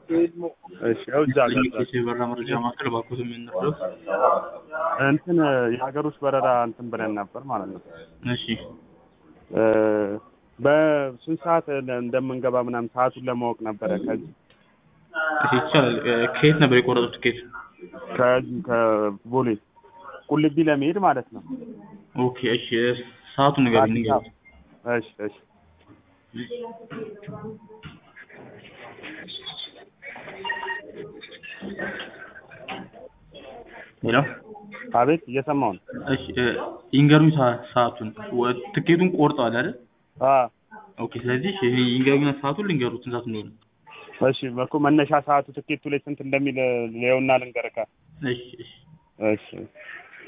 እሺ ያው እዛ ጋር ለሚኬስ የበረራ መረጃ ማዕከል እባክዎት የምንረዱት እንትን የሀገር ውስጥ በረራ እንትን ብለን ነበር ማለት ነው። እሺ እ በስንት ሰዓት እንደምንገባ ምናምን ሰዓቱን ለማወቅ ነበረ ከዚህ እሺ ይቻላል እ ከየት ነበር የቆረጡት ትኬት ከዚህ ከቦሌ ቁልቢ ለመሄድ ማለት ነው። ኦኬ እሺ ሰዓቱን ንገሩኝ አዲስ ንገሩኝ አበባ እሺ እሺ ሄሎ አቤት እየሰማሁ ነው። እሺ እ ይንገሩኝ ሰ- ሰዓቱን ወ- ትኬቱን ቆርጠዋል አይደል አ ኦኬ ስለዚህ ይሄ ይንገሩኝና ሰዓቱን ልንገሩት ስንት ሰዓት እንደሆነ እሺ እኮ መነሻ ሰዓቱ ትኬቱ ላይ ስንት እንደሚል ሊየውና ልንገርካ እሺ እሺ እሺ